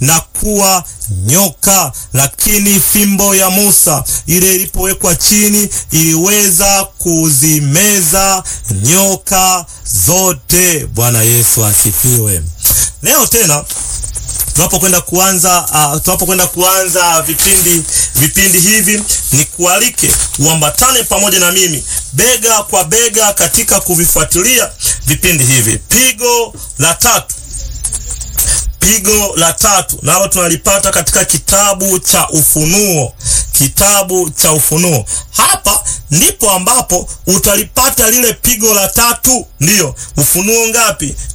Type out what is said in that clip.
na kuwa nyoka, lakini fimbo ya Musa ile ilipowekwa chini iliweza kuzimeza nyoka zote. Bwana Yesu asifiwe. Leo tena tunapokwenda kuanza uh, tunapokwenda kuanza vipindi vipindi hivi, ni kualike uambatane pamoja na mimi bega kwa bega katika kuvifuatilia vipindi hivi. Pigo la tatu, pigo la tatu nalo tunalipata katika kitabu cha Ufunuo, kitabu cha Ufunuo. Hapa ndipo ambapo utalipata lile pigo la tatu. Ndiyo, Ufunuo ngapi?